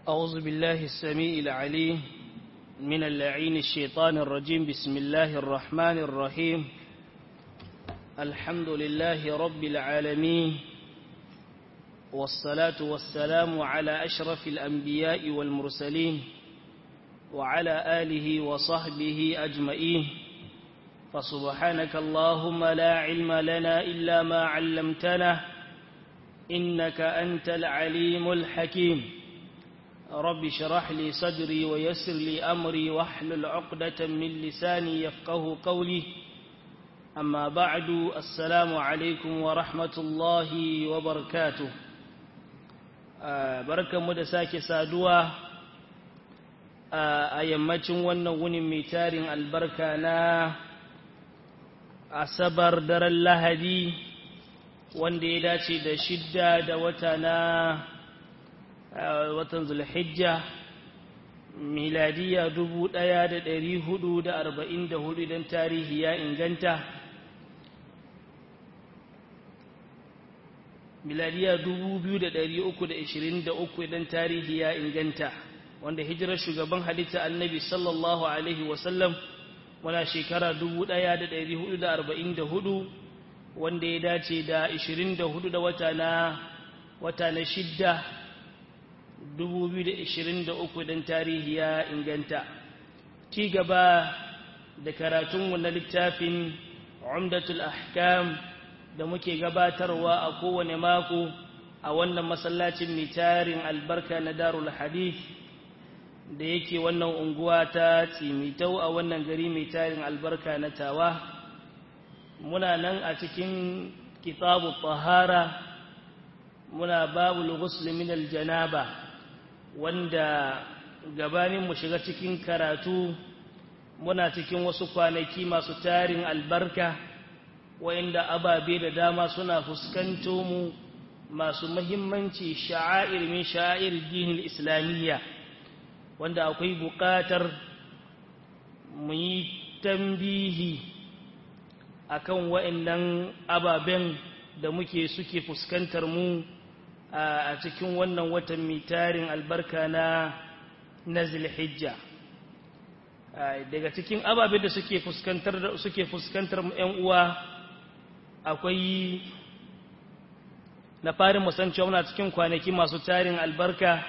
أعوذ بالله السميع العليم من اللعين الشيطان الرجيم بسم الله الرحمن الرحيم الحمد لله رب العالمين والصلاة والسلام على أشرف الأنبياء والمرسلين وعلى آله وصحبه أجمعين فسبحانك اللهم لا علم لنا إلا ما علمتنا إنك أنت العليم الحكيم رب شرح لي صدري ويسر لي أمري واحلل عقدة من لساني يفقه قولي أما بعد السلام عليكم ورحمة الله وبركاته barkan mu da sake saduwa a yammacin wannan wunin mai tarin albarka na asabar daren lahadi wanda ya dace da shidda da wata na watan zulhijja miladiya dubu ɗaya da ɗari hudu da arba'in da hudu don tarihi ya inganta miladiya dubu biyu da ɗari uku da ishirin da uku idan tarihi ya inganta wanda hijirar shugaban halitta annabi sallallahu alaihi wasallam wana shekara dubu ɗaya da ɗari hudu da arba'in da hudu wanda ya dace da ishirin da hudu da wata na wata na shidda dubu biyu da ishirin da uku idan tarihi ya inganta ci gaba da karatunmu na littafin umdatul ahkam da muke gabatarwa a kowane mako a wannan masallacin mai tarin albarka na darul hadith da yake wannan unguwa ta tsimitau a wannan gari mai tarin albarka na tawa muna nan a cikin kitabu tahara muna babu ghusl min aljanaba wanda gabanin mu shiga cikin karatu muna cikin wasu kwanaki masu tarin albarka wa'inda ababe da dama suna fuskanto mu masu mahimmanci sha'air min sha'air dinin islamiyya wanda akwai buƙatar mu yi tambihi akan wa'annan ababen da muke suke fuskantar mu a cikin wannan watan mitarin albarka na na zilhijja daga cikin ababen da suke fuskantar suke fuskantar mu ƴan uwa akwai na farin musan cewa muna cikin kwanaki masu tarin albarka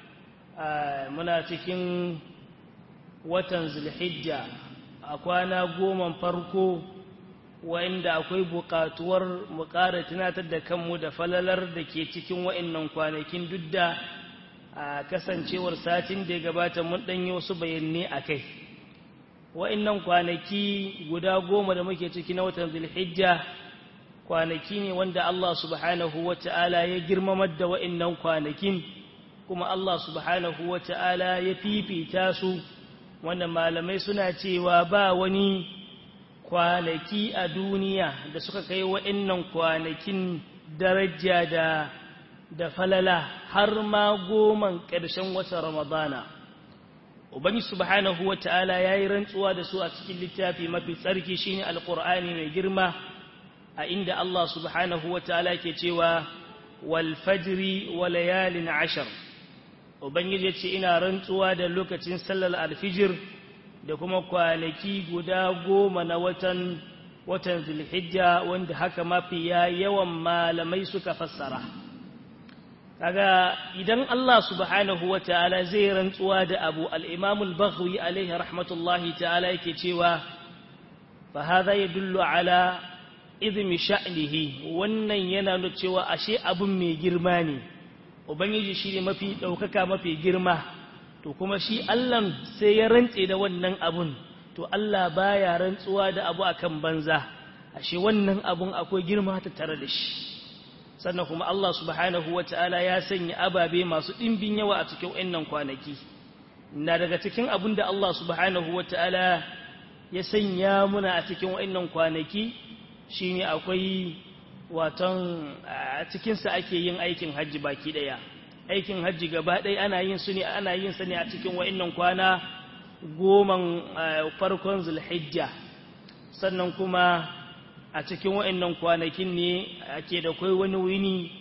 muna cikin watan zulhijja a kwana goma farko wa'inda akwai buƙatuwar mu ƙara tunatar da kanmu da falalar da ke cikin wa'innan kwanakin duk da a kasancewar satin da ya gabata mun ɗanyi wasu bayanai a kai wa'innan kwanaki guda goma da muke ciki na watan zulhijja kwanaki ne wanda Allah subhanahu wa ta'ala ya girmamar da wa'innan kwanakin kuma Allah subhanahu wa ta'ala ya fifita su wanda malamai suna cewa ba wani kwanaki a duniya da suka kai wa'innan kwanakin daraja da da falala har ma goman ƙarshen watan ramadana ubangi subhanahu wa ta'ala ya yi rantsuwa da su a cikin littafi mafi tsarki shine alƙur'ani mai girma a inda Allah subhanahu wa ta'ala ke cewa wal fajri wa layalin ashar ubangiji ce ina rantsuwa da lokacin sallar alfijir da kuma kwanaki guda goma na watan watan zulhijja wanda haka mafi yawan malamai suka fassara kaga idan Allah subhanahu wa ta'ala zai rantsuwa da abu al-imam al-baghawi alaihi rahmatullahi ta'ala yake cewa fa hadha yadullu ala izmi sha'nihi wannan yana nuna cewa ashe abun mai girma ne ubangiji shine mafi daukaka mafi girma to kuma shi Allah sai ya rantse da wannan abun to Allah baya rantsuwa da abu akan banza ashe wannan abun akwai girma ta tare da shi sannan kuma Allah subhanahu wataala ya sanya ababe masu dimbin yawa a cikin wannan kwanaki na daga cikin abun da Allah subhanahu wataala ya sanya muna a cikin wannan kwanaki shine akwai waton a cikinsa ake yin aikin hajji baki daya aikin hajji gaba ɗaya ana yin su ne ana yin sa ne a cikin wa'annan kwana goman farkon zulhijja sannan kuma a cikin wa'annan kwanakin ne ake da kai wani wini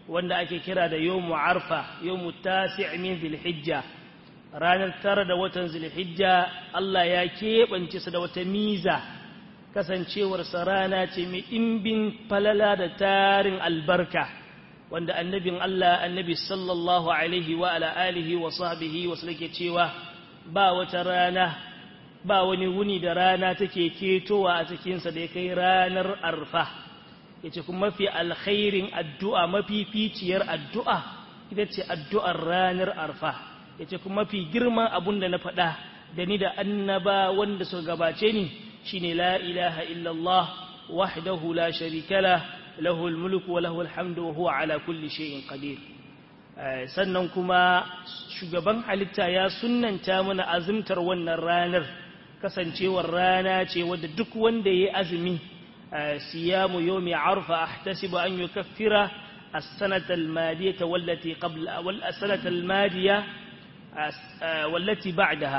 wanda ake kira da yawmu arfa yawmu tasi' min dhilhijja ranar tara da watan dhilhijja Allah ya keɓance su da wata miza kasancewar sa rana ce mai ɗimbin falala da tarin albarka wanda annabin Allah annabi sallallahu alaihi wa ala alihi wa sahbihi wa sallake cewa ba wata rana ba wani wuni da rana take ketowa a cikinsa da ya kai ranar arfa ya ce kuma mafi alkhairin addu'a mafi ficiyar addu'a ita ce addu'ar ranar arfa ya ce kuma mafi girman abun da na faɗa da ni da annaba wanda suka gabace ni shine la ilaha illallah wahdahu la sharikala lahul mulku wa lahul hamdu wa huwa ala kulli shay'in qadir sannan kuma shugaban halitta ya sunnanta mana azumtar wannan ranar kasancewar rana ce wadda duk wanda ya azumi siyamu yawmi arfa ahtasibu an yukaffira as-sanata al-madiyata wallati qabla wal as-sanata al-madiya wallati ba'daha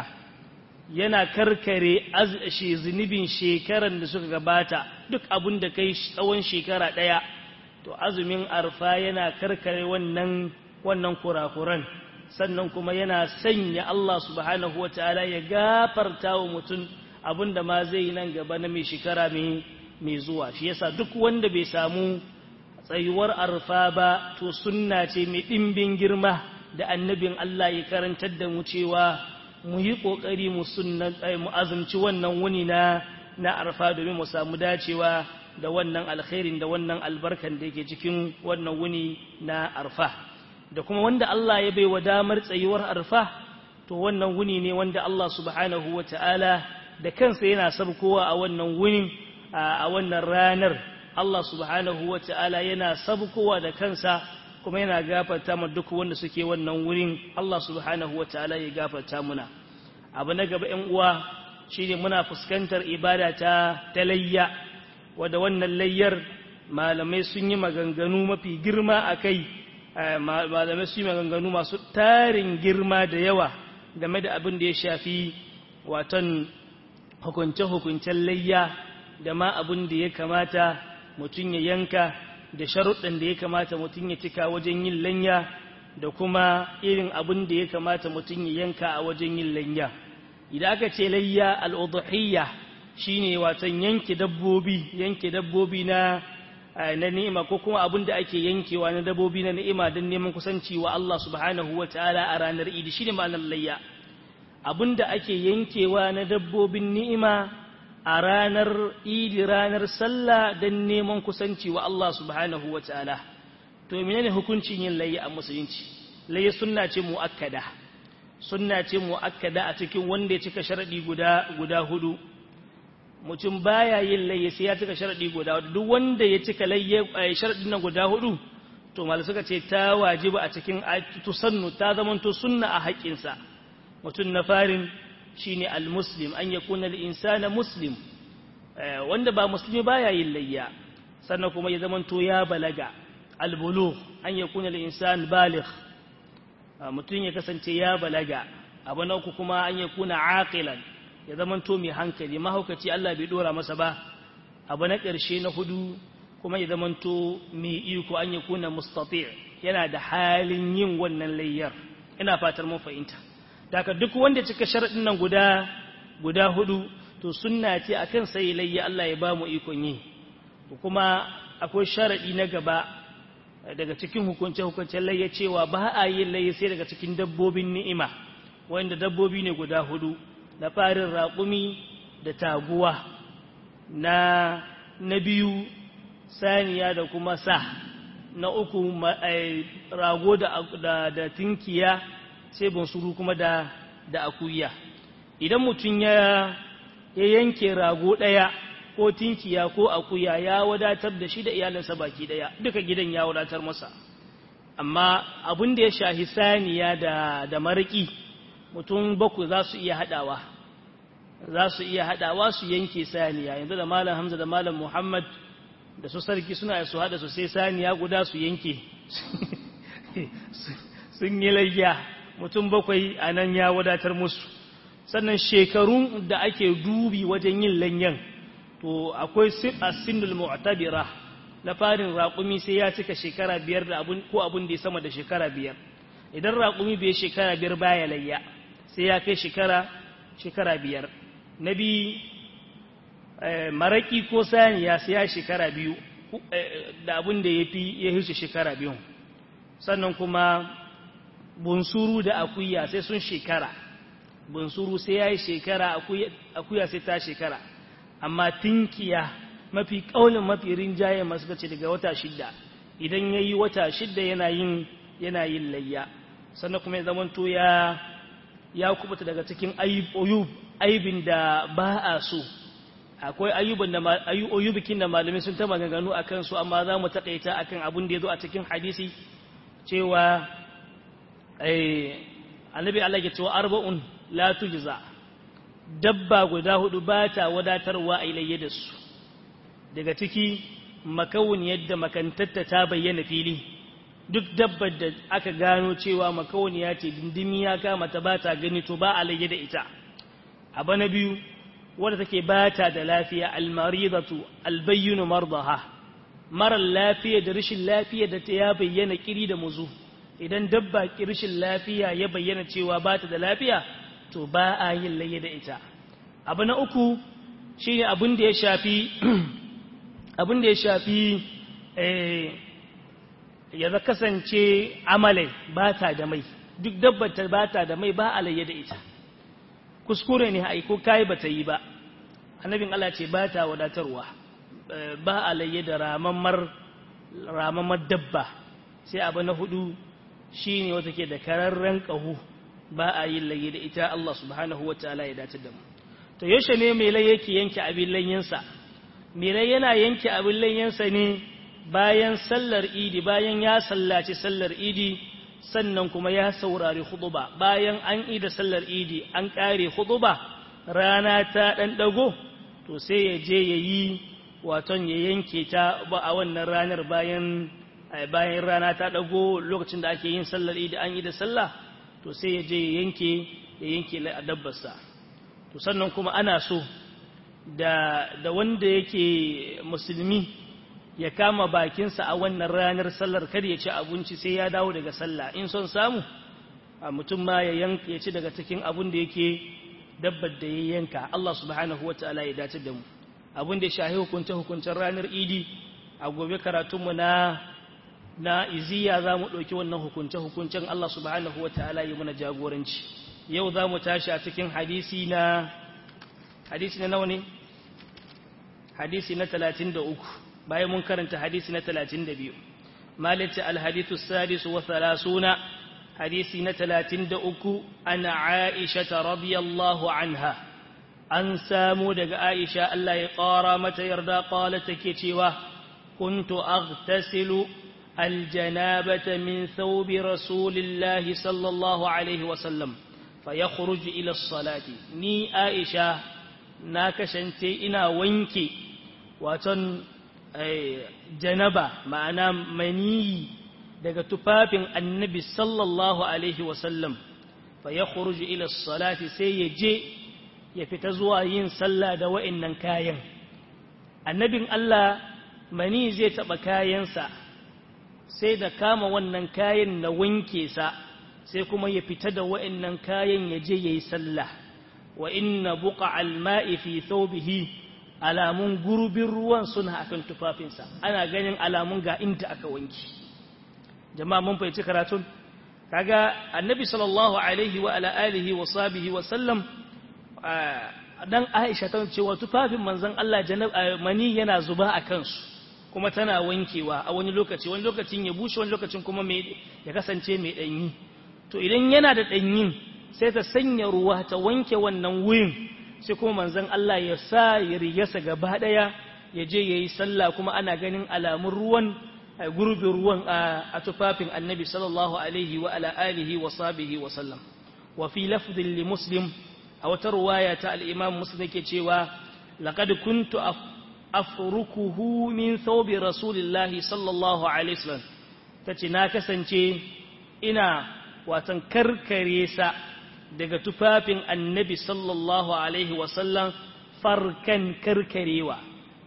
yana karkare azshi zunubin shekaran da suka gabata duk abun da kai tsawon shekara daya to azumin arfa yana karkare wannan wannan kurakuran sannan kuma yana sanya Allah subhanahu wa ta'ala ya gafarta wa mutum abinda ma zai yi nan gaba na mai shekara mai zuwa shi yasa duk wanda bai samu tsayuwar arfa ba to sunna ce mai ɗimbin girma da annabin Allah ya karantar da mu cewa mu yi ƙoƙari mu sunnan mu azumci wannan wuni na na arfa domin mu samu dacewa da wannan alkhairin da wannan albarkan da yake cikin wannan wuni na arfa da kuma wanda Allah ya baiwa damar tsayuwar arfa to wannan wuni ne wanda Allah subhanahu wa ta'ala da kansa yana sabkowa a wannan wunin a wannan ranar Allah subhanahu wa ta'ala yana sabkowa da kansa kuma yana gafarta ma duk wanda suke wannan wurin Allah subhanahu wa ta'ala ya gafarta muna abu na gaba ‘yan uwa shine muna fuskantar ibada ta talayya wadda wannan layyar malamai sun yi maganganu mafi girma a kai malamai su yi maganganu masu tarin girma da yawa game da abin da ya shafi watan hukunce-hukuncen layya da ma abin da ya kamata mutum ya yanka da sharuɗin da ya kamata mutum ya cika wajen yin lanya da kuma irin abin da ya kamata mutum ya yanka a wajen yin lanya idan aka ce layya al'udhiyya shine watan yanke dabbobi yanke dabbobi na na ni'ima ko kuma abin da ake yankewa na dabobi na ni'ima don neman kusanci wa Allah subhanahu wa ta'ala a ranar idi shine ma'anar layya abin da ake yankewa na dabbobin ni'ima a ranar idi ranar sallah don neman kusanci wa Allah subhanahu wa ta'ala to menene hukuncin yin layya a musulunci layya sunna ce muakkada sunna ce muakkada a cikin wanda ya cika sharadi guda guda hudu mutum baya yin layya sai ya cika sharadi guda hudu duk wanda ya cika layya sharadin nan guda hudu to mal suka ce ta wajiba a cikin tusannu ta zamanto sunna a haƙƙinsa mutum na farin shine almuslim an yakuna al-insana muslim wanda ba musulmi baya yin layya sannan kuma ya zamanto ya balaga albulugh an yakuna al-insan baligh mutum ya kasance ya balaga abu na uku kuma an yakuna aqilan ya zamanto mai hankali mahaukaci Allah bai dora masa ba abu na ƙarshe na hudu kuma ya zamanto mai iko an yakuna mustati' yana da halin yin wannan layyar ina fatar mun fahimta daga duk wanda cika sharadin nan guda guda hudu to sunna ce akan sai layya Allah ya ba mu ikon yi kuma akwai sharadi na gaba daga cikin hukunce hukuncen layya cewa ba a yin layya sai daga cikin dabbobin ni'ima wanda dabbobi ne guda hudu na farin raƙumi da taguwa na na biyu saniya da kuma sa na uku rago da, da, da tinkiya sai bunsuru kuma da, da akuya idan mutum ya ya yanke rago ɗaya ko tinkiya ko akuya ya wadatar da shi da iyalinsa baki ɗaya duka gidan ya wadatar masa amma abin da ya shahi saniya da, da mariki mutum baku za su iya haɗawa za su iya haɗawa su yanke saniya yanzu da malam hamza da malam muhammad da su sarki suna su haɗa su sai saniya guda su yanke sun yi layya mutum bakwai a nan ya wadatar musu sannan shekarun da ake dubi wajen yin lanyan to akwai a sinul mu'tabira na farin raƙumi sai ya cika shekara biyar da abun ko abun da ya sama da shekara biyar idan raƙumi bai shekara biyar baya layya sai ya kai shekara shekara biyar na biyu maraƙi ko saniya sai ya shekara biyu da abun da ya fi ya hirce shekara biyu sannan kuma bunsuru da akuya sai sun shekara bunsuru sai ya yi shekara akuya sai ta shekara amma tinkiya mafi ƙaunin mafi rinjaye masu ce daga wata shidda idan ya yi wata shidda yana yin yana yin layya sannan kuma ya zamanto ya ya kubuta daga cikin ayub aibin da ba a so akwai ayyuban da ayyubikin da malamai sun ta maganganu a kansu amma za mu taƙaita akan abin da ya zo a cikin hadisi cewa annabi Allah ya cewa arba'un la tujza dabba guda hudu ba ta wadatarwa a ilayya da su daga ciki makawun yadda makantatta ta bayyana fili duk dabbar da aka gano cewa makawuniya ce dindimi ya kama ta ba ta gani to ba a da ita abu na biyu wadda take ba ta da lafiya almaridatu albayyinu mardaha marar lafiya da rashin lafiya da ta ya bayyana kiri da muzu idan dabba rashin lafiya ya bayyana cewa ba ta da lafiya to ba a yin laye da ita abu na uku shi ne abin da ya shafi abin da ya shafi ya za kasance amale ba ta da mai duk dabbar ta ba ta da mai ba a laye da ita kuskure ne aiko kayi ba ta yi ba annabin Allah ce ba ta wadatarwa ba a laye da ramammar dabba sai abu na hudu shi ne wata ke da kararren ƙahu ba a yin laye da ita Allah subhanahu wa ta'ala ya dace da mu to yaushe ne mai lai yake yanke abin layyansa mai lai yana yanke abin layyansa ne bayan sallar idi bayan ya sallaci sallar idi sannan kuma ya saurari huduba bayan an ida sallar idi an ƙare huduba rana ta ɗan ɗago to sai ya je ya yi waton ya yanke ta ba a wannan ranar bayan bayan rana ta ɗago lokacin da ake yin sallar idi an yi da sallah to sai ya je ya yanke ya yanke a dabbarsa to sannan kuma ana so da da wanda yake musulmi ya kama bakinsa a wannan ranar sallar kar ya ci abinci sai ya dawo daga sallah in son samu a mutum ma ya yanka ya ci daga cikin abin da yake dabbar da ya yanka Allah subhanahu wataala ya dace da mu abin da ya shahi hukunce hukuncen ranar idi a gobe karatunmu na na iziya za mu ɗauki wannan hukunce-hukuncen Allah subhanahu wa ta'ala yi mana jagoranci yau za mu tashi a cikin hadisi na hadisi na nawa ne hadisi na talatin da uku bayan mun karanta hadisi na talatin da biyu malita alhadithu sadisu wa salasuna hadisi na talatin da uku ana aisha ta radiyallahu anha an samu daga aisha Allah ya ƙara mata yarda ƙwala take cewa kuntu aghtasilu الجنابة من ثوب رسول الله صلى الله عليه وسلم فيخرج إلى الصلاة ني آئشة ناكشنتي إنا وينكي واتن جنبة معنا مني daga tufafin annabi sallallahu alaihi wasallam fa ya khuruju ila salati sai ya je ya fita zuwa yin sallah da wa'annan kayan annabin Allah mani zai taba kayansa sai da kama wannan kayan na wanke sa sai kuma ya fita da wa'annan kayan ya je yayi sallah wa inna buqa alma'i fi thawbihi alamun gurbin ruwan suna akan tufafinsa ana ganin alamun ga inda aka wanke jama'a mun fahimci karatun kaga annabi sallallahu alaihi wa ala alihi wa sahbihi wa sallam dan Aisha ta ce wa tufafin manzon Allah mani yana zuba a kansu kuma tana wankewa a wani lokaci wani lokacin ya bushe wani lokacin kuma ya kasance mai ɗanyi to idan yana da ɗanyin sai ta sanya ruwa ta wanke wannan wurin sai kuma manzon Allah ya sa ya rigarsa gaba ɗaya ya je ya yi sallah kuma ana ganin alamun ruwan gurbin ruwan a tufafin annabi sallallahu alaihi wa ala alihi wa sahbihi wa sallam wa fi lafdin li muslim a wata ruwaya ta al-imam muslim yake cewa laqad kuntu afrukuhu min thawbi rasulillahi sallallahu alaihi wasallam tace na kasance ina watan karkare sa daga tufafin annabi sallallahu alaihi wasallam farkan karkarewa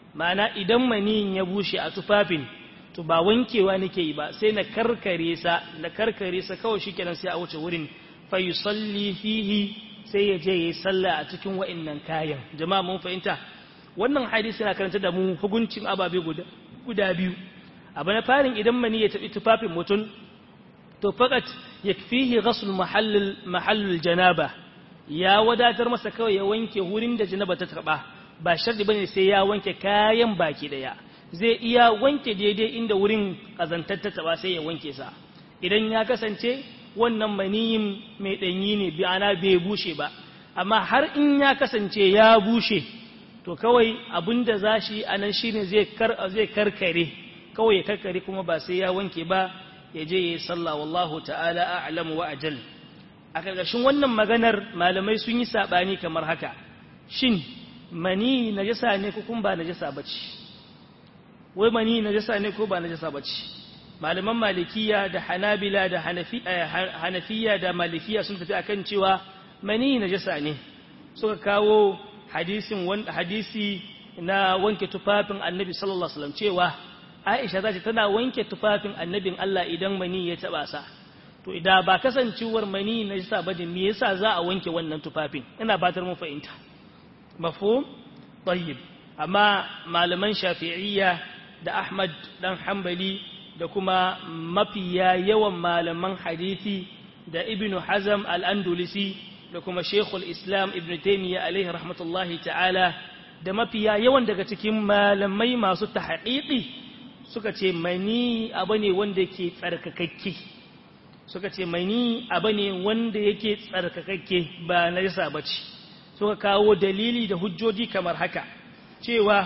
ma'ana idan maniyin ya bushe a tufafin to ba wankewa nake yi ba sai na karkare sa na karkare sa kawai shikenan sai a wuce wurin fa yusalli fihi sai ya je yayi sallah a cikin wa'annan kayan jama'a mun fahimta wannan hadisi yana karanta da mu hukuncin ababe guda guda biyu abu na farin idan mani ya tabi tufafin mutum to faqat yakfihi ghasl mahall mahall janaba ya wadatar masa kawai ya wanke wurin da janaba ta taba ba shardi bane sai ya wanke kayan baki daya zai iya wanke daidai inda wurin kazantar ta taba sai ya wanke sa idan ya kasance wannan maniyin mai danyi ne bi ana bai bushe ba amma har in ya kasance ya bushe to kawai abinda zashi anan shine zai kar zai karkare kawai ya karkare kuma ba sai ya wanke ba ya je ya yi sallah wallahu ta'ala a'lamu wa ajal a ƙarƙashin wannan maganar malamai sun yi saɓani kamar haka shin mani najasa ne ko kuma ba najasa bace wai mani najasa ne ko ba najasa bace malaman malikiya da hanabila da hanafiya da malikiya sun tafi akan cewa mani najasa ne suka kawo hadisin hadisi na wanke tufafin annabi sallallahu alaihi wasallam cewa Aisha za ta tana wanke tufafin annabin Allah idan mani ya taba sa to idan ba kasancewar mani na jisa ba me yasa za a wanke wannan tufafin ina batar mun fahimta mafhum tayyib amma malaman shafi'iyya da Ahmad dan Hanbali da kuma mafiya yawan malaman hadisi da Ibn Hazm al-Andalusi da kuma Sheikhul Islam Ibn Taymiyyah alaihi rahmatullahi ta'ala da mafiya yawan daga cikin malamai masu tahqiqi suka ce mani abu ne wanda yake tsarkakakke suka ce mani abu ne wanda yake tsarkakakke ba na yasa bace suka kawo dalili da hujjoji kamar haka cewa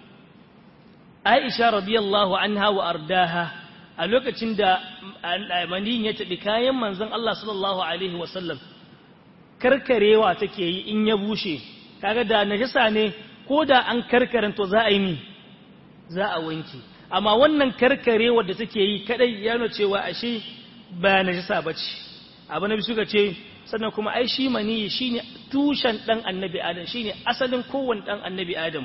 Aisha radiyallahu anha wa ardaha a lokacin da mani ya tabi kayan manzon Allah sallallahu alaihi wasallam karkarewa take yi in ya bushe kaga da najasa ne ko da an karkaranto za a yi ni za a wanke amma wannan karkarewar da take yi kadai ya nuna cewa ashe ba najasa bace abu nabi suka ce sannan kuma ai shi mani shine tushen dan annabi adam shine asalin kowanne dan annabi adam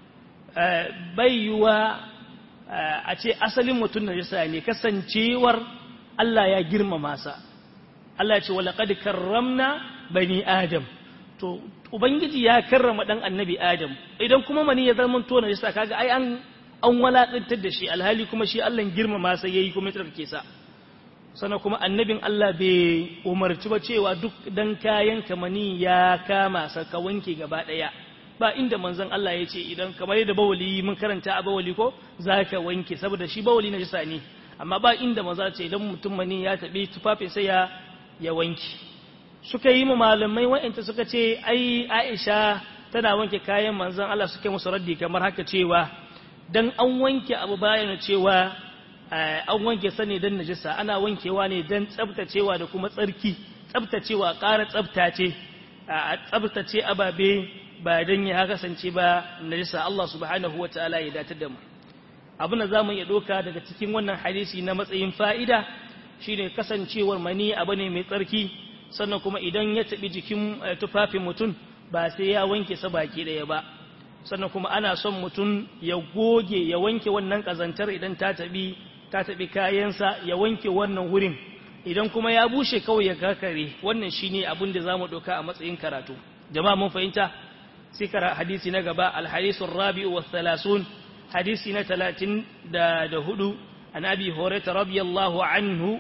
bai yuwa a ce asalin mutum najasa ne kasancewar Allah ya girmama sa Allah ya ce walaqad karramna bani adam to ubangiji ya karrama dan annabi adam idan kuma mani ya zama to najasa kaga ai an an walaɗantar da shi alhali kuma shi Allah girmama sai yayi kuma tsarkake sa sana kuma annabin Allah bai umarci ba cewa duk dan kayan kamani ya kama sa ka wanke gaba daya ba inda manzon Allah ya ce idan kamar yadda bawali mun karanta a bawali ko zaka wanke saboda shi bawali na jisa ne amma ba inda manzo ce idan mutum mani ya tabi tufafin sai ya ya wanke suka yi mu malamai wa'anta suka ce ai Aisha tana wanke kayan manzon Allah suke musu raddi kamar haka cewa dan an wanke abu bayan cewa an wanke sane dan najisa ana wankewa ne dan tsabtacewa da kuma tsarki tsabtacewa ƙara tsabtace a tsabtace ababe ba dan ya kasance ba najisa Allah subhanahu wataala ya datar da mu abin da zamu iya doka daga cikin wannan hadisi na matsayin fa'ida shine kasancewar mani abu ne mai tsarki sannan kuma idan ya tabi jikin tufafin mutum ba sai ya wanke sa baki daya ba sannan kuma ana son mutum ya goge ya wanke wannan kazantar idan ta tabi ta tabi kayansa ya wanke wannan wurin idan kuma ya bushe kawai ya kakare wannan shine abin da zamu doka a matsayin karatu jama'a mun fahimta sai kara hadisi na gaba alhadisu rabi'u wa thalathun hadisi na talatin da da hudu an abi hurairah radiyallahu anhu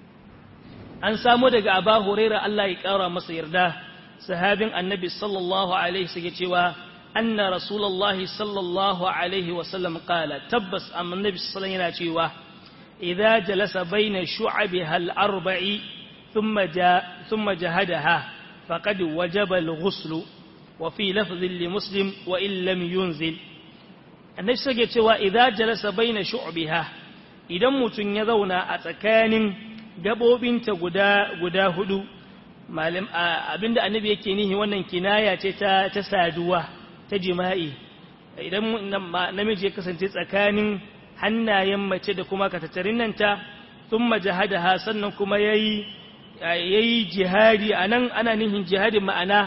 an samu daga aba hurairah Allah ya kara masa yarda sahabin annabi sallallahu alaihi wasallam cewa أن رسول الله صلى الله عليه وسلم قال تبس أم النبي صلى الله عليه وسلم يقول إذا جلس بين شعبها الأربع ثم, جاء ثم جهدها فقد وجب الغسل وفي لفظ لمسلم وإن لم ينزل النبي صلى الله عليه وسلم إذا جلس بين شعبها idan mutum ya zauna a tsakanin gabobinta guda guda hudu malam abinda annabi yake nihi wannan kinaya ce ta ta saduwa ta jima'i idan namiji ya kasance tsakanin hannayen mace da kuma katattarin nan ta sun majahadaha sannan kuma ya yi jihadi a nan ana nihin jihadi ma'ana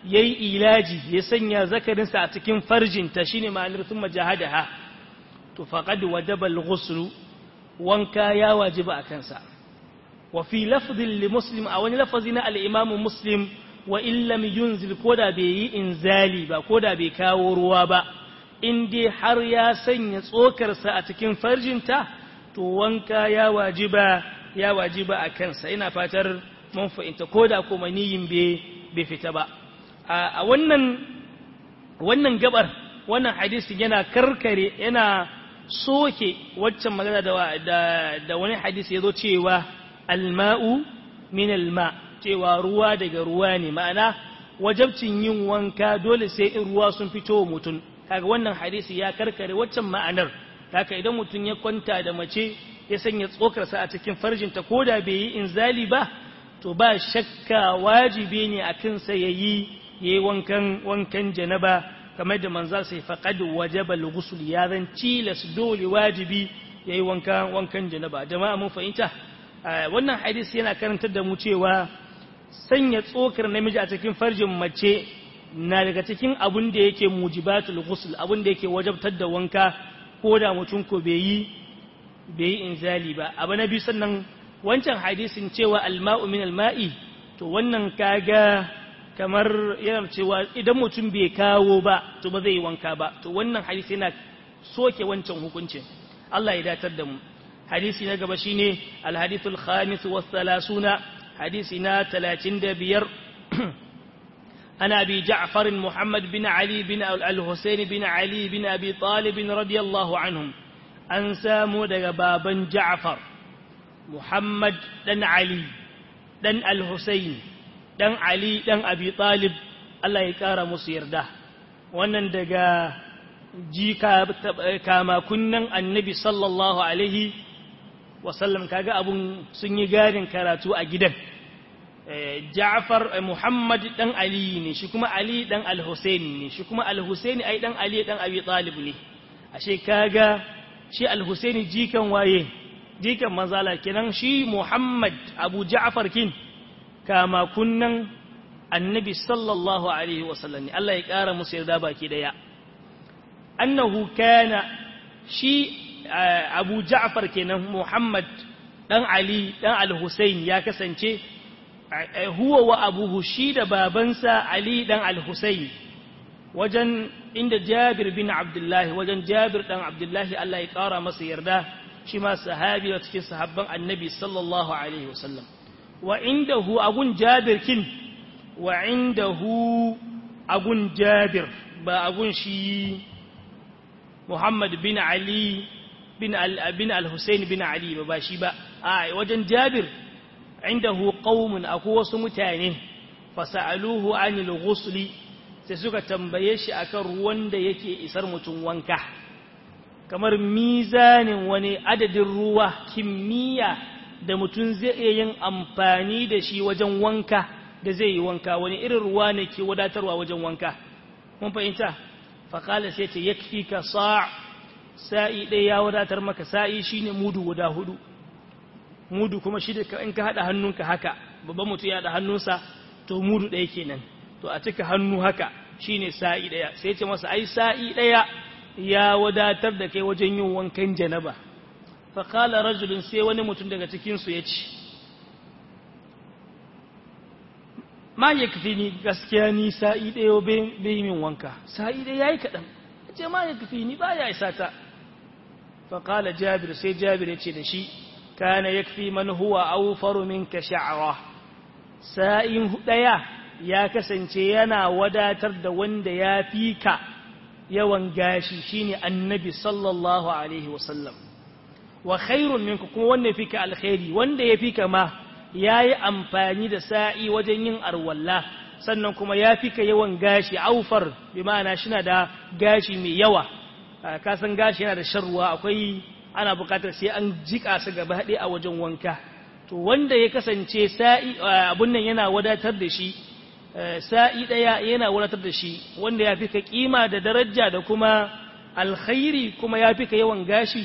yayi ilaji ya sanya zakarinsa a cikin farjinta shine ma'anar thumma jahadaha to faqad wajaba al-ghusl wanka ya wajiba a kansa wa fi lafdhin li muslim a wani lafazi na al-imam muslim wa in lam yunzil koda bai yi inzali ba koda bai kawo ruwa ba in dai har ya sanya tsokarsa a cikin farjinta to wanka ya wajiba ya wajiba a kansa ina fatar mun fahimta koda kuma niyin bai fita ba a wannan wannan gabar wannan hadisi yana karkare yana soke waccan magana da, da, da wani hadisi ya zo cewa alma'u min alma cewa ruwa daga ruwa ne ma'ana wajabcin yin wanka dole sai in ruwa sun fito mutum kaga wannan hadisi ya karkare waccan ma'anar haka idan mutum ya kwanta da mace ya sanya tsokarsa a cikin farjinta ko da bai yi inzali ba to ba shakka wajibi ne a kansa ya yi yayi wankan wankan janaba kamar da manzal sai faqad wajaba al-ghusl ya zan tilas dole wajibi yayi wankan wankan janaba jama'a mun fahimta wannan hadisi yana karantar da mu cewa sanya tsokar namiji a cikin farjin mace na daga cikin abun da yake mujibatul ghusl abun da yake wajabtar da wanka ko da mutum ko bai yi bai yi inzali ba abu na biyu sannan wancan hadisin cewa alma'u min alma'i to wannan kaga kamar yana cewa idan mutum bai kawo ba to ba zai yi wanka ba to wannan hadisi yana soke wancan hukuncin Allah ya datar da mu hadisi na gaba shine alhadithul khamis wa thalathuna hadisi na 35 ana bi ja'far muhammad bin ali bin al-husayn bin ali bin abi talib radiyallahu anhum an samu daga baban ja'far muhammad dan ali dan al-husayn dan Ali dan Abi Talib Allah ya kara musu yarda wannan daga jika kama kunnan annabi sallallahu alaihi wasallam kaga abun sun yi garin karatu a gidan Ja'far Muhammad dan Ali ne shi kuma Ali dan Al-Husayn ne shi kuma Al-Husayn ai dan Ali dan Abi Talib ne ashe kaga shi Al-Husayn jikan waye jikan manzala kenan shi Muhammad Abu Ja'far kin kama kunnan annabi sallallahu alaihi wasallam ne Allah ya ƙara musu yarda baki daya annahu kana shi Abu Ja'far kenan Muhammad dan Ali dan Al-Husayn ya kasance huwa wa abuhu shi da babansa Ali dan Al-Husayn wajen inda Jabir bin Abdullahi wajen Jabir dan Abdullahi Allah ya ƙara masa yarda shi ma sahabi wa cikin sahabban annabi sallallahu alaihi wasallam wa indahu agun jabir kin wa indahu agun jabir ba agun shi Muhammad bin Ali bin bin al-Husayn bin Ali ba ba shi ba a wajen jabir indahu qaumun akwai wasu mutane fasaluhu anil ghusli sai suka tambaye shi akan ruwan da yake isar mutum wanka kamar mizanin wani adadin ruwa kimiyya da mutum zai iya yin amfani da shi wajen wanka da zai yi wanka wani irin ruwa ne ke wadatarwa wajen wanka mun fahimta faƙala sai ce yakfi ka sa' sa'i ɗaya ya wadatar maka sa'i shine mudu guda hudu mudu kuma shi da in ka haɗa hannunka haka babban mutum ya haɗa hannunsa to mudu ɗaya kenan to a cika hannu haka shine sa'i ɗaya sai ce masa ai sa'i ɗaya ya wadatar da kai wajen yin wankan janaba faƙala rajulun sai wani mutum daga cikinsu ya ce ma ya kafi ni gaskiya ni sa'i ɗaya bai yi min wanka sa'i ɗaya ya yi kaɗan ya ce ma ya kafi ni ba ya isa ta faƙala jabir sai jabir ya ce da shi kana ya kafi man huwa aufaru min ka sha'awa sa'in ɗaya ya kasance yana wadatar da wanda ya fi ka yawan gashi shine annabi sallallahu alaihi wasallam wa khairun minku kuma wanda yafi ka alkhairi wanda yafi ka ma yayi amfani da sa'i wajen yin arwalla sannan kuma yafi ka yawan gashi aufar bi ma'ana shina da gashi mai yawa ka san gashi yana da sharruwa akwai ana bukatar sai an jika su gaba haɗe a wajen wanka to wanda ya kasance sa'i abun nan yana wadatar da shi sa'i ɗaya yana wadatar da shi wanda ya fi ka ƙima da daraja da kuma alkhairi kuma ya fi ka yawan gashi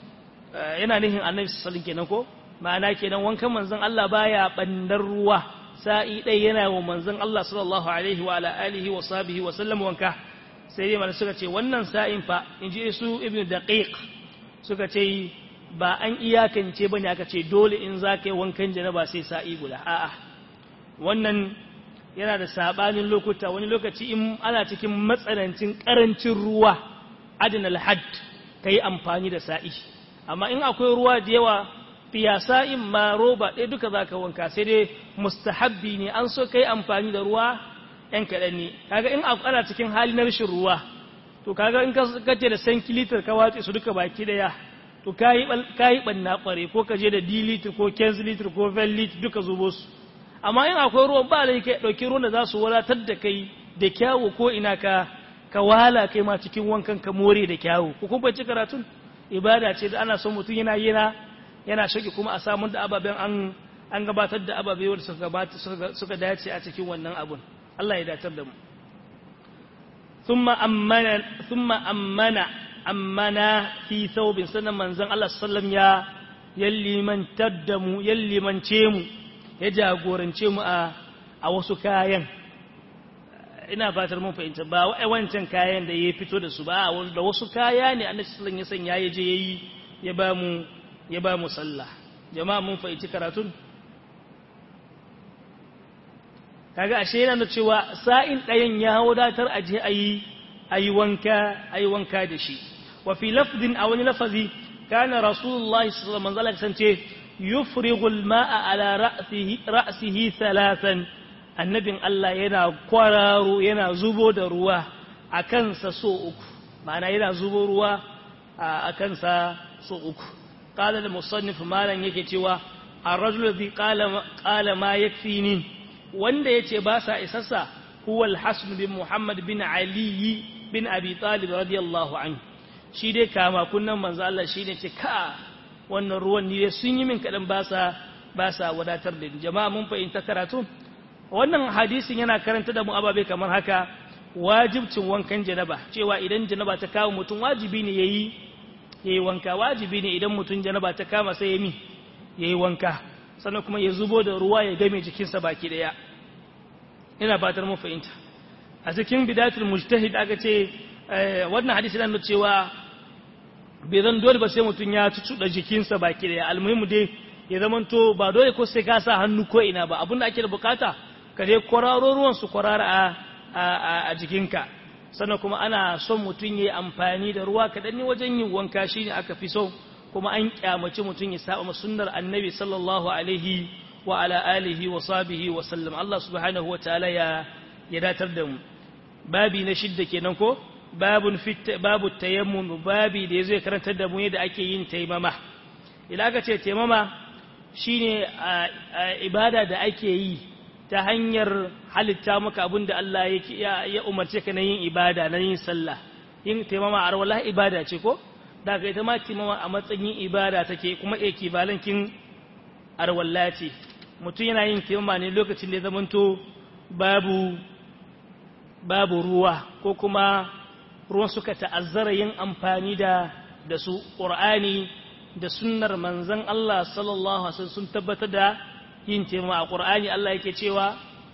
yana nihin annabi sassalin kenan ko ma'ana kenan wankan manzon Allah baya ɓandar ruwa sa'i ɗaya yana wa manzon Allah sallallahu alaihi wa ala alihi wa sahbihi wa sallam wanka sai dai suka ce wannan sa'in fa in ji su ibnu daqiq suka ce ba an iyakance bane aka ce dole in za ka yi wankan janaba sai sa'i guda a'a wannan yana da sabanin lokuta wani lokaci in ana cikin matsanancin karancin ruwa adinal hadd ka yi amfani da sa'i amma in akwai ruwa da yawa fiyasa in ma roba ɗaya duka za ka wanka sai dai mustahabbi ne an so ka yi amfani da ruwa ‘yan kaɗan ne kaga in ana cikin hali na rashin ruwa to kaga in kace da san kilitar ka watse su duka baki ɗaya to ka yi ɓanna ƙware ko ka je da d litir ko 15 litir ko 20 litir duka zubo su amma in akwai ruwan ba lai kai ɗauki ruwan da za su wadatar da kai da kyawu ko ina ka ka wala kai ma cikin wankan ka more da kyawu ko kuma ci karatun ibada ce da ana son mutum yana yana yana shaki kuma a samun da ababen an an gabatar da ababe wanda suka gabata suka dace a cikin wannan abun Allah ya datar da mu thumma ammana thumma ammana ammana fi thawbin sanan manzon Allah sallam ya yallimantar da mu yallimance mu ya jagorance mu a a wasu kayan ina fatar mun fahimta ba wai wancan kayan da ya fito da su ba da wasu kaya ne annabi sallallahu alaihi wasallam ya sanya ya je yayi ya ba mu ya ba mu sallah jama'a mun fahimci karatun kaga ashe yana da cewa sa'in ɗayan ya wadatar aje ayi ayi wanka ayi wanka da shi wa fi lafdin a wani lafazi kana rasulullahi sallallahu alaihi wasallam ce yufrighul ma'a ala ra'sihi ra'sihi thalathan annabin Allah yana kwararo yana zubo da ruwa a kansa so uku ma'ana yana zubo ruwa a kansa so uku qala da musannif malan yake cewa ar-rajul bi qala qala ma yakfini wanda yace ba sa isassa huwa al-hasan bin muhammad bin ali bin abi talib radiyallahu anhu shi dai kama kunnan manzo Allah shine ce ka wannan ruwan ni sun yi min kadan ba sa ba sa wadatar da jama'a mun fahimta karatu wannan hadisin yana karanta da mu ababe kamar haka wajibcin wankan janaba cewa idan janaba ta kawo mutum wajibi ne yayi yayi wanka wajibi ne idan mutum janaba ta kama sai ya mi yayi wanka sannan kuma ya zubo da ruwa ya game jikinsa baki daya ina fatar mun fahimta a cikin bidatul mujtahid aka ce wannan hadisi yana cewa bai zan dole ba sai mutum ya cucuɗa jikinsa baki daya almuhimu dai ya zamanto ba dole ko sai ka sa hannu ko ina ba abinda ake da bukata ka dai kwararo ruwan su kwarara a jikinka sannan kuma ana son mutum ya yi amfani da ruwa kaɗan ne wajen yin wanka shi ne aka fi so kuma an kyamaci mutum ya saba sunnar annabi sallallahu alaihi wa ala alihi wa sahbihi wa sallam Allah subhanahu wa ta'ala ya ya datar da mu babi na shidda kenan ko babun fit babu tayammum babi da yazo ya karantar da mu yadda ake yin taimama idan aka ce taimama shine ibada da ake yi ta hanyar halitta maka abin da Allah ya umarce ka na yin ibada na yin sallah yin taimama a wallahi ibada ce ko da ka ita ma taimama a matsayin ibada take kuma ekibalankin arwalla ce mutum yana yin taimama ne lokacin da ya zamanto babu babu ruwa ko kuma ruwan suka ta'azzara yin amfani da da su ƙur'ani da sunnar manzon Allah sallallahu alaihi wasallam sun tabbatar da yin taimama a ƙur'ani Allah yake cewa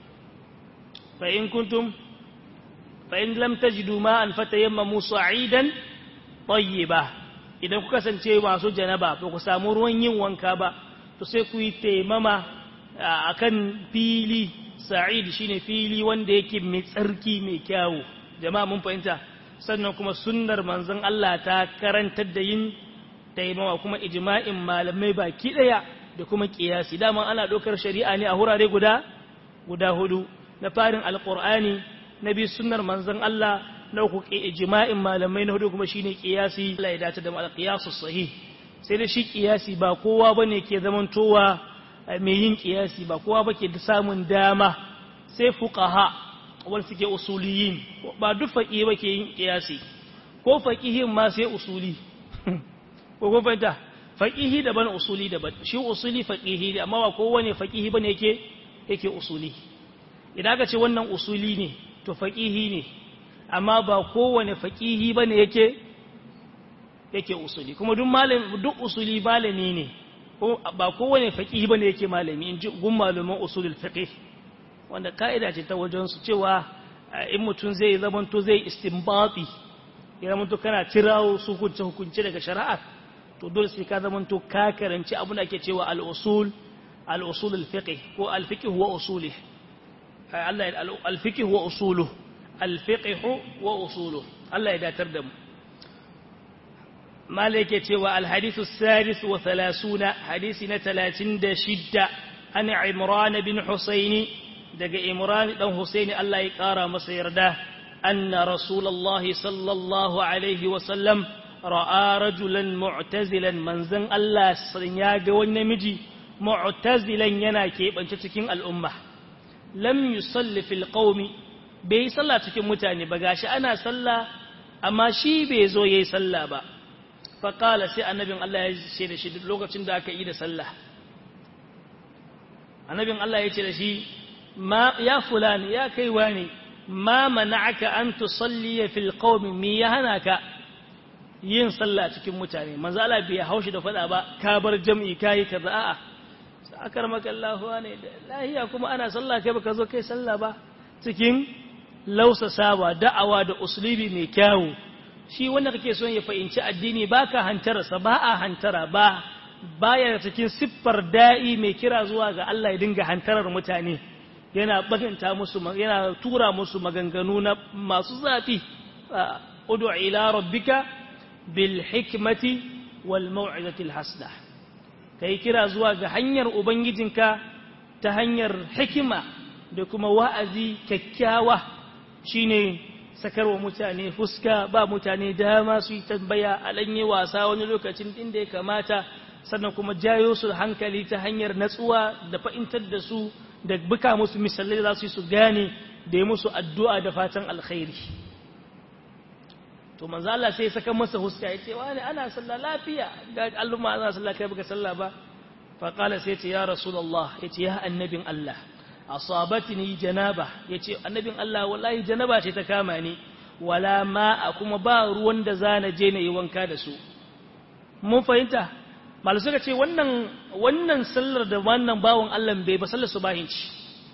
fa in kuntum fa in lam tajidu ma'an fatayammamu sa'idan tayyiba idan ku kasance masu janaba ba ku samu ruwan yin wanka ba to sai ku yi taimama akan fili sa'id shine fili wanda yake mai tsarki mai kyawu jama'a mun fahimta sannan kuma sunnar manzon Allah ta karantar da yin taimama kuma ijma'in malamai baki daya da kuma kiyasi dama ana ɗaukar shari'a ne a hurare guda guda hudu na farin alqur'ani na bi sunnar manzon Allah na uku ijma'in malamai na hudu kuma shine kiyasi Allah ya dace da alqiyasu sahih sai da shi kiyasi ba kowa bane ke zamantowa mai yin kiyasi ba kowa bake da samun dama sai fuqaha wanda suke usuliyin ba duk faqihi bake yin kiyasi ko faqihin ma sai usuli ko ko fahimta faqihi daban usuli daban shi usuli faqihi ne amma ba kowane faqihi bane yake yake usuli idan aka ce wannan usuli ne to faqihi ne amma ba kowane faqihi bane yake yake usuli kuma duk malami duk usuli malami ne ko ba kowane faqihi bane yake malami in ji gun malaman usulul fiqh wanda ka'ida ce ta wajensu cewa in mutum zai zamanto zai istinbati ya zamanto kana tirawo su hukunce hukunce daga shari'a to dole sai ka zamanto ka karanci abin da ake cewa al-usul al-usul al-fiqh ko al-fiqh wa usulih Allah al-fiqh wa usuluhu al-fiqh wa usuluhu Allah ya datar da mu malike cewa al-hadith as-sadis wa 30 hadisi na 36 an Imran bin Husaini daga Imran dan Husaini Allah ya kara masa yarda anna Rasulullahi sallallahu alaihi wa sallam ra'a rajulan mu'tazilan manzan Allah ya ga wani namiji mu'tazilan yana keɓance cikin al'umma lam yusalli fil qaumi bai sallah cikin mutane ba gashi ana sallah amma shi bai zo yayi sallah ba fa qala sai annabin Allah ya ce da shi lokacin da aka yi da sallah annabin Allah ya ce da shi ma ya fulani ya kai wani ma mana'aka an tusalli fil qaumi mi ya hana ka yin sallah cikin mutane manzo Allah bai haushi da fada ba ka bar jam'i kai kaza a'a akar maka Allah ne lahiya kuma ana sallah kai baka zo kai sallah ba cikin lausasawa da'awa da uslubi mai kyawu shi wanda kake son ya fahimci addini baka hantara sa ba a hantara ba baya cikin siffar da'i mai kira zuwa ga Allah ya dinga hantarar mutane yana baganta musu yana tura musu maganganu na masu zafi ud'u ila rabbika bil hikmati wal mau'izati al hasna kai kira zuwa ga hanyar ubangijinka ta hanyar hikima da kuma wa'azi kyakkyawa shine sakarwa mutane fuska ba mutane dama su yi tambaya a ɗanye wasa wani lokacin inda ya kamata sannan kuma jayo su hankali ta hanyar natsuwa da fa'intar da su da buka musu misalai za su yi su gane da yi musu addu'a da fatan alkhairi to manzo Allah sai saka masa huska ya ce wani ana sallah lafiya ga alluma ana sallah kai baka sallah ba fa qala sai ce ya rasulullah ya ce ya annabin Allah asabatni janaba ya ce annabin Allah wallahi janaba ce ta kama ni wala ma'a kuma ba ruwan da zana je na yi wanka da su mun fahimta malu suka ce wannan wannan sallar da wannan bawon Allah bai ba sallar subahin ci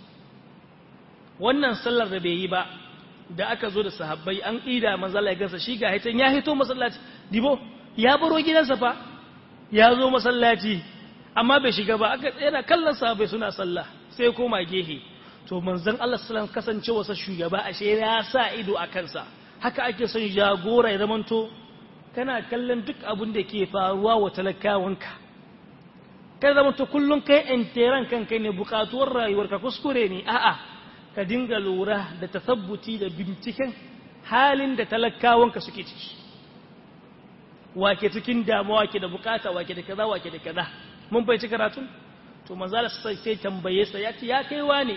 wannan sallar da bai yi ba da aka zo da sahabbai an ƙida manzala ya gansa shi ga haitan ya hito masallaci dibo ya baro gidansa fa ya zo masallaci amma bai shiga ba aka yana kallon sahabbai suna sallah sai koma gehe to manzon Allah sallallahu kasance wasa shugaba ashe ya sa ido a kansa haka ake son jagora ya zamanto kana kallon duk abin da ke faruwa wa talakawanka kai zamanto kullum kai enteran kanka ne bukatuwar rayuwarka kuskure ne a'a ka dinga lura da tasabbuti da binciken halin da talakawanka suke ciki wake cikin damuwa ke da bukata wake da kaza wake da kaza mun bai ci karatun to manzala sai sai tambaye sa ya ce ya kai wane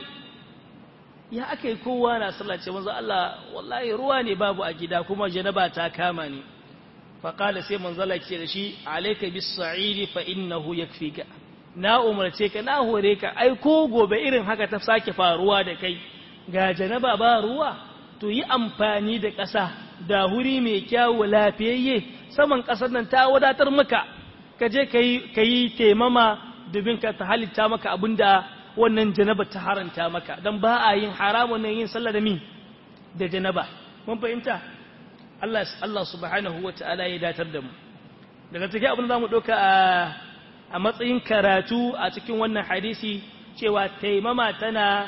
ya aka yi kowa na sallah ce manzo Allah wallahi ruwa ne babu a gida kuma janaba ta kama ni fa qala sai manzala ce da shi alayka bis sa'idi fa innahu yakfika na umarce ka na hore ka ai ko gobe irin haka ta sake faruwa da kai ga janaba ba ruwa to yi amfani da ƙasa da huri mai kyawu lafiyayye saman ƙasar nan ta wadatar maka ka je ka yi taimama domin ka ta halitta maka abin da wannan janaba ta haranta maka don ba a yin haramun nan yin sallah da mi da janaba mun fahimta Allah Allah subhanahu wa ta'ala ya datar da mu daga cikin abin da zamu ɗauka a a matsayin karatu a cikin wannan hadisi cewa taimama tana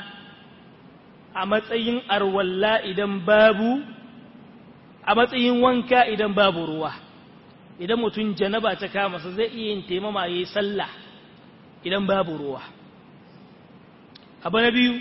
a matsayin arwalla idan babu a matsayin wanka idan babu ruwa idan mutum janaba ta kama sa zai iya yin taimama yayi sallah idan babu ruwa abu na biyu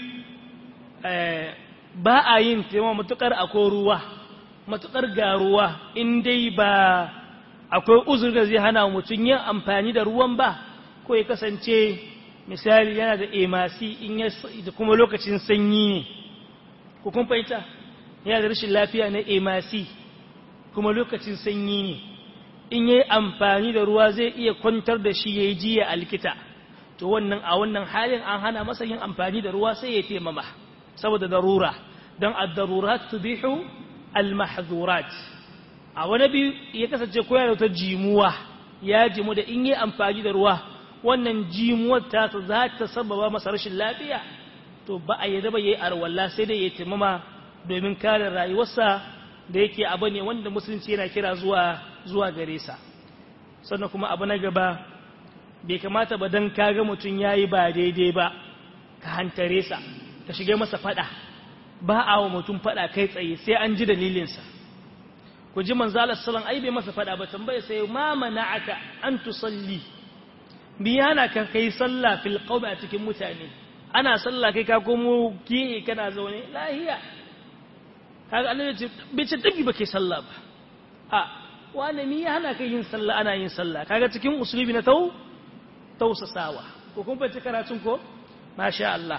ba a yin taimama matukar akwai ruwa matukar ga ruwa in dai ba akwai uzur da zai hana mutum yin amfani da ruwan ba ko ya kasance misali yana da emasi in ya da kuma lokacin sanyi ne ko kun fahimta yana da rashin lafiya na emasi kuma lokacin sanyi ne in yi amfani da ruwa zai iya kwantar da shi ya yi jiya a likita to wannan a wannan halin an hana masa yin amfani da ruwa sai ya taimama saboda darura don ad-darurat tubihu al-mahdhurat a wani biyu ya kasance koyar da wata jimuwa ya jimu da in yi amfani da ruwa wannan jimuwar ta za ta sababa masa rashin lafiya to ba a yadda ba yayi arwalla sai dai ya taimama domin kare rayuwarsa da yake abu ne wanda musulunci yana kira zuwa zuwa gare sa sannan kuma abu na gaba bai kamata ba dan kaga mutum yayi ba daidai ba ka hantare sa ka shige masa fada ba a wa mutum fada kai tsaye sai an ji dalilinsa ku ji manzo Allah sallallahu ai bai masa fada ba tambaye sai ma mana'aka an tusalli biyana ka kai sallah fil qawmi a cikin mutane ana sallah kai ka komo ki kana zaune lahiya kaga Allah ya ce bai ce dabi bake sallah ba a wani ni ya hana kai yin sallah ana yin sallah kaga cikin usulubi na tau tausasawa ko kun fahimci karatun ko masha Allah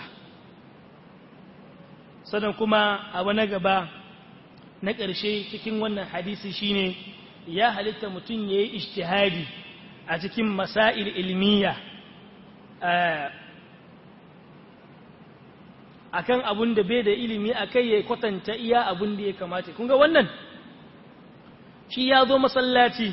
sannan kuma abu na gaba na ƙarshe cikin wannan hadisi shine ya halitta mutum ya yi ishtihadi a cikin masail ilmiya akan abun da bai da ilimi akai ya kwatanta iya abun da ya kamata kun ga wannan shi ya zo masallaci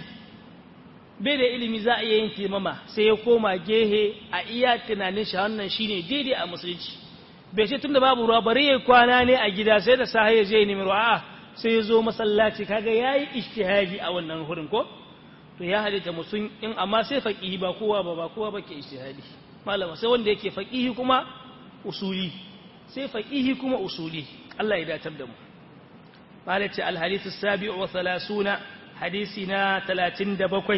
bai da ilimi za a iya yin taimama sai ya koma gehe a iya tunanin shi wannan shine daidai a musulunci bai ce tunda babu ruwa bari ya kwana ne a gida sai da sahi ya je ya nemi ruwa sai ya zo masallaci kaga yayi ijtihadi a wannan hurin ko to ya halitta musun in amma sai faqihi ba kowa ba ba kowa bake ijtihadi malama sai wanda yake faqihi kuma usuli sai faqihi kuma usuli Allah ya datar da mu malati al hadith as-sabi'u wa 30 hadisina 37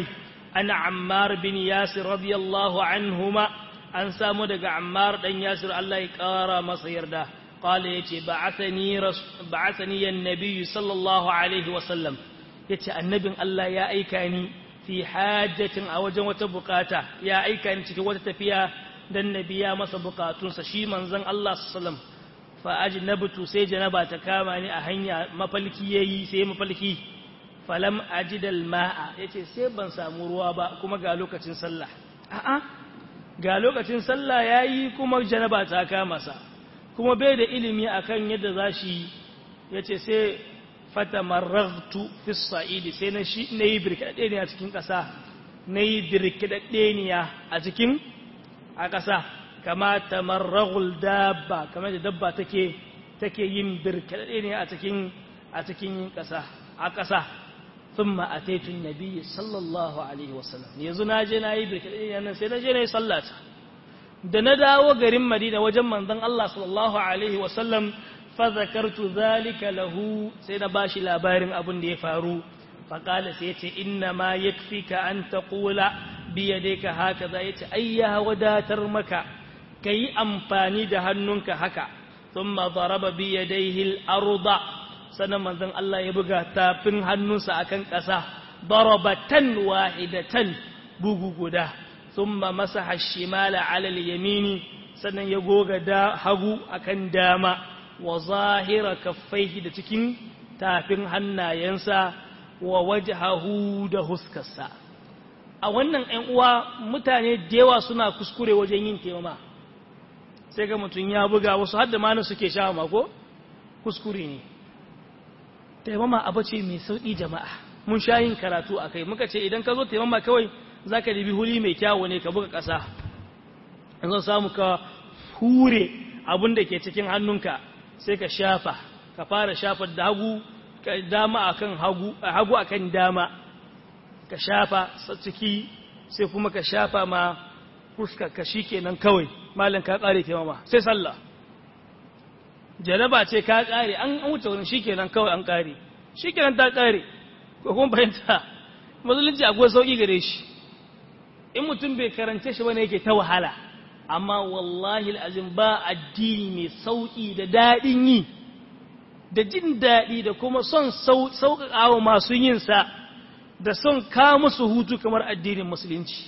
an ammar bin yasir radiyallahu anhuma an samu daga ammar dan yasir Allah ya kara masa yarda qala yace ba'athani ba'athani an-nabiy sallallahu alaihi wa sallam yace annabin Allah ya aika ni fi hajjatin a wajen wata bukata ya aika ni cikin wata tafiya dan nabiya masa bukatunsa shi manzon Allah sallallahu fa ajnabtu sai janaba ta kama ni a hanya mafalki yayi sai mafalki falam ajidal ma'a yace sai ban samu ruwa ba kuma ga lokacin sallah a'a ga lokacin sallah yayi kuma janaba ta kama sa kuma bai da ilimi akan yadda zashi yace sai fatamarragtu fi sa'idi sai na shi nayi birkade ne a cikin kasa nayi birkade ne a cikin a kasa kama tamarragul dabba kamar da dabba take take yin birkade ne a cikin a cikin kasa a kasa ثم أتيت النبي صلى الله عليه وسلم yanzu na je na yi birkiɗe nan sai na je na yi sallata da na dawo garin Madina wajen manzon Allah sallallahu alaihi wasallam fa zakartu zalika lahu sai na bashi labarin abin da ya faru fa qala sai yace inna ma yakfika an taqula bi yadayka hakaza yace ai ya wadatar maka kai amfani da hannunka haka thumma daraba bi yadayhi al-arda sannan manzon Allah ya buga tafin hannunsa akan ƙasa darabatan wahidatan bugu guda thumma masaha shimala ala al-yamini sannan ya goga da hagu akan dama wa zahira kaffaihi da cikin tafin hannayensa wa wajhahu da huskarsa a wannan ɗan uwa mutane da yawa suna kuskure wajen yin taimama sai ga mutum ya buga wasu hadda ma suke sha mako kuskure ne taimama abu ce mai sauƙi jama'a mun sha yin karatu a kai muka ce idan ka zo taimama kawai za ka dibi huli mai kyawo ne ka buga ƙasa yanzu samu ka hure abin da ke cikin hannunka sai ka shafa ka fara shafa da hagu dama akan hagu hagu akan dama ka shafa ciki sai kuma ka shafa ma fuska ka shikenan kawai malam ka kare taimama sai sallah jaraba ce ka kare an wuce wurin shikenan kawai an kare shikenan ta kare ko kuma fahimta musulunci akwai sauki gare shi in mutum bai karance shi bane yake ta wahala amma wallahi alazim ba addini mai sauki da dadin yi da jin daɗi da kuma son sauƙaƙawa masu yin sa da son ka musu hutu kamar addinin musulunci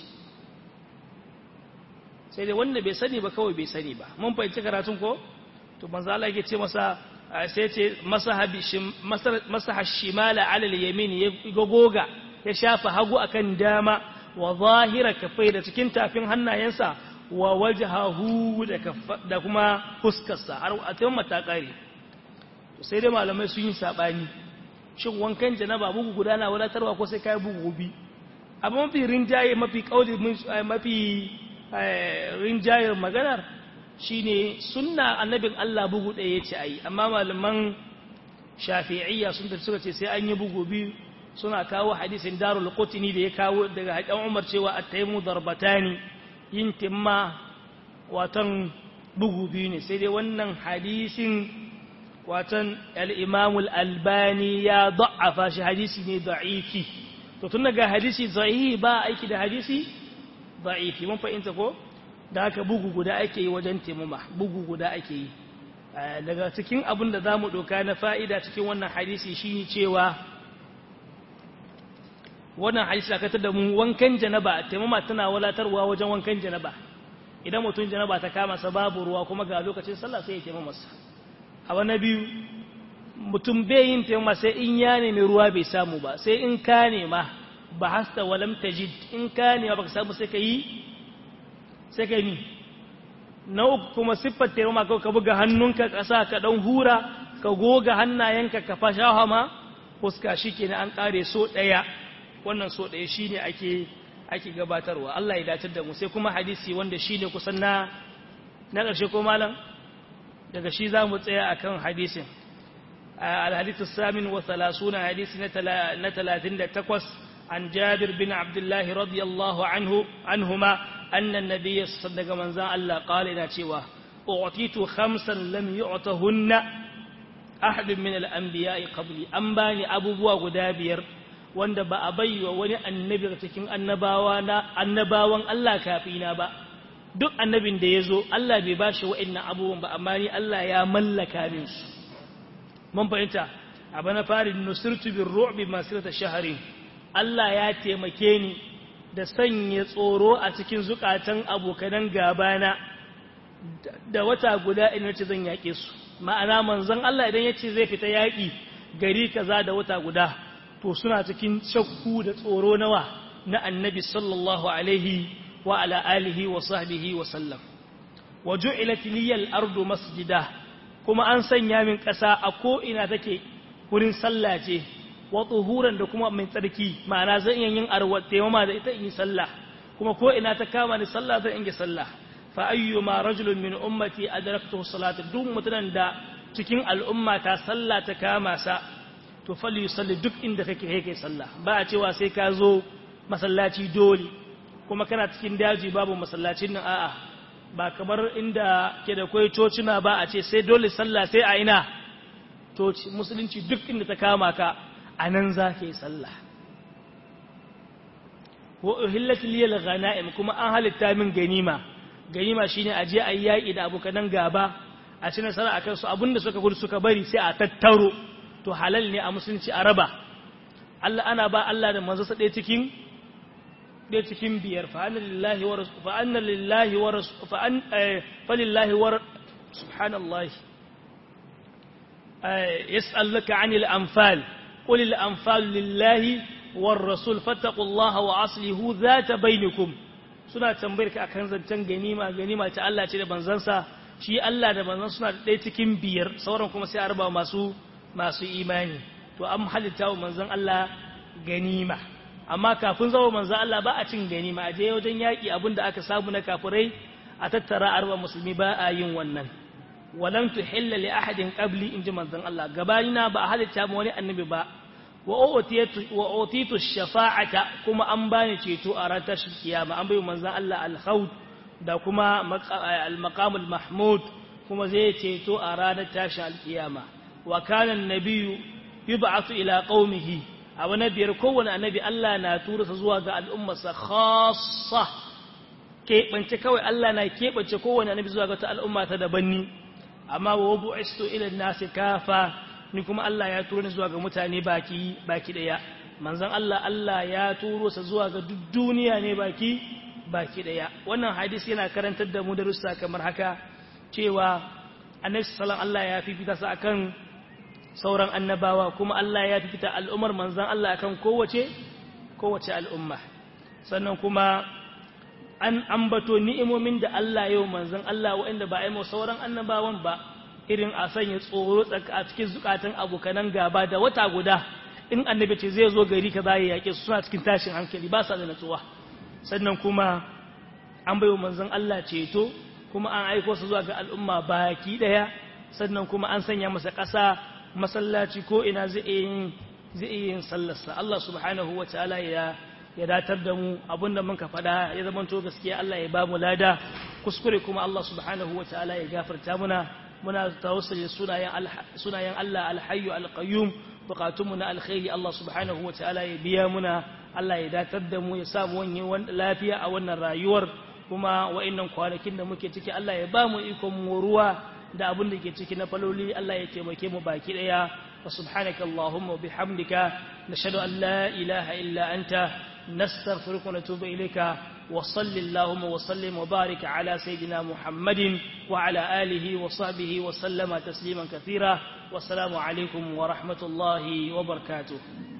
sai dai wanda bai sani ba kawai bai sani ba mun fahimci karatun ko to manzo Allah yake ce masa sai ce masa hashimala alal yamin ya goga ya shafa hagu akan dama wa zahira kafai da cikin tafin hannayensa wa wajhahu da kuma fuskarsa har a tayin matakare sai dai malamai sun yi sabani shin wankan janaba bugu guda na wadatarwa ko sai kai bugu bi amma mafi rinjaye mafi kauli mafi rinjayar maganar shine sunna annabin Allah bugu ɗaya yace ayi amma malaman shafi'iyya sun tafi suka ce sai an yi bugu biyu suna kawo hadisin darul qutni da ya kawo daga hadan Umar cewa at-taymu darbatani yin timma watan bugu biyu ne sai dai wannan hadisin watan al-Imam al-Albani ya da'afa shi hadisi ne da'ifi to tun daga hadisi sahihi ba aiki da hadisi da'ifi mun fahimta ko da haka bugu guda ake yi wajen taimama bugu guda ake yi daga cikin abin da za mu ɗauka na fa'ida cikin wannan hadisi shi ne cewa wannan hadisi aka da mu wankan janaba taimama tana walatarwa wajen wankan janaba idan mutum janaba ta kama sa babu ruwa kuma ga lokacin sallah sai ya taimama sa abu na biyu mutum bai yin taimama sai in ya nemi ruwa bai samu ba sai in ka nema ba hasta walam tajid in ka nema baka samu sai ka yi sai ka yi na uku kuma siffar taimama kawai ka buga hannunka ƙasa ka ɗan hura ka goga hannayenka ka fasha hama fuska shi ke an ƙare so ɗaya wannan so ɗaya shi ne ake ake gabatarwa Allah ya dace da mu sai kuma hadisi wanda shi ne kusan na na ƙarshe ko malam daga shi za mu tsaya akan hadisin الحديث الثامن وثلاثون حديث نتلاتين تقوس عن جابر بن عبد الله رضي الله عنه عنهما أن النبي صلى الله عليه وسلم الله قال إنا تشوى أعطيت خمسا لم يعطهن أحد من الأنبياء قبلي أنباني أبو بوا غدابير wanda ba a bai wa wani annabi cikin annabawa na annabawan Allah kafina ba duk annabin da ya zo Allah bai ba shi wa'annan abubuwan ba amma ni Allah ya mallaka min su mun fahimta abu na fari nusirtu bin ru'bi masirata shahari Allah ya taimake ni da sanya tsoro a cikin zukatan abokanan gabana da wata guda in ce zan yaƙe su ma'ana manzon Allah idan ya ce zai fita yaƙi gari kaza da wata guda to suna cikin shakku da tsoro nawa na annabi sallallahu alaihi wa ala alihi wa sahbihi wa sallam wa ju'ilat liyal ardu masjida kuma an sanya min ƙasa a ko ina take wurin sallah ce wa tsuhuran da kuma mai tsarki ma'ana zan iya yin arwa taimama da ita in yi sallah kuma ko ina ta kama ni sallah zan inge sallah fa ayyuma rajulun min ummati adraktu salata duk mutunan da cikin al'umma ta sallah ta kama sa to falli yusalli duk inda kake kai kai sallah ba a cewa sai ka zo masallaci dole kuma kana cikin daji babu masallacin nan a'a ba kamar inda ke da kwai cocina ba a ce sai dole sallah sai a ina coci musulunci duk inda ta kama ka a nan za ka yi sallah wa uhillat liyal ghanaim kuma an halitta min ganima ganima shine a je ayi yaki da abokan gaba a ci nasara akan su abinda suka gudu suka bari sai a tattaro to halal ne a musulunci a raba Allah ana ba Allah da manzo ɗaya cikin ɗaya cikin biyar fa anna lillahi wa fa anna lillahi wa fa an fa lillahi wa subhanallahi yas'aluka 'anil anfal qul al anfal lillahi war rasul fattaqullaha wa aslihu zata bainakum suna tambayar ka akan zancen ganima ganima ta Allah ce da banzansa shi Allah da banzan suna da ɗaya cikin biyar sauran kuma sai a raba masu masu imani to an halitta wa manzon Allah ganima amma kafin zama manzon Allah ba a cin ganima a je wajen yaƙi abin da aka samu na kafirai a tattara arba musulmi ba a yin wannan walam tuhilla li ahadin qabli inji manzon Allah gabanina ba a halitta ma wani annabi ba wa utitu shafa'ata kuma an bani ceto a ran tashin kiyama an bai manzon Allah al-khawd da kuma al-maqamul mahmud kuma zai ceto a ranar tashin al-kiyama wa kana an-nabiyyu yub'athu ila qaumihi abu na biyar kowane annabi Allah na tura sa zuwa ga al'ummarsa khassa keɓance kawai Allah na keɓance kowane annabi zuwa ga ta al'umma ta daban ni amma wa bu'istu ila nasi kafa ni kuma Allah ya turo ni zuwa ga mutane baki baki daya manzon Allah Allah ya turo sa zuwa ga duk duniya ne baki baki daya wannan hadisi yana karantar da mu darussa kamar haka cewa annabi sallallahu Allah ya fifita sa akan sauran annabawa kuma Allah ya fifita al'ummar manzon Allah akan kowace kowace al'umma sannan kuma an ambato ni'imomin da Allah yau manzon Allah waɗanda ba a yi sauran annabawan ba irin a sanya tsoro a cikin zukatan abokanan gaba da wata guda in annabi ce zai zo gari ka zai yake su suna cikin tashin hankali ba sa da natsuwa sannan kuma an bai wa manzon Allah ceto kuma an aiko su zuwa ga al'umma baki daya sannan kuma an sanya masa ƙasa masallaci ko ina zai yin zai yin sallarsa Allah subhanahu wataala ya ya datar da mu abinda muka faɗa ya zamanto gaskiya Allah ya ba mu lada kuskure kuma Allah subhanahu wataala ya gafarta muna muna tawassuli sunayen sunayen Allah alhayyu alqayyum bukatunmu na alkhairi Allah subhanahu wataala ya biya muna Allah ya datar da mu ya samu wani lafiya a wannan rayuwar kuma wa'annan kwanakin da muke ciki Allah ya ba mu ikon moruwa da abin da ke ciki na faloli Allah ya taimake mu baki daya wa subhanaka allahumma wa bihamdika nashhadu an la ilaha illa anta nastaghfiruka wa natubu ilayka wa salli allahumma wa sallim wa barik ala sayidina muhammadin wa ala alihi wa sahbihi wa sallama tasliman kathira wassalamu alaikum wa rahmatullahi wa barakatuh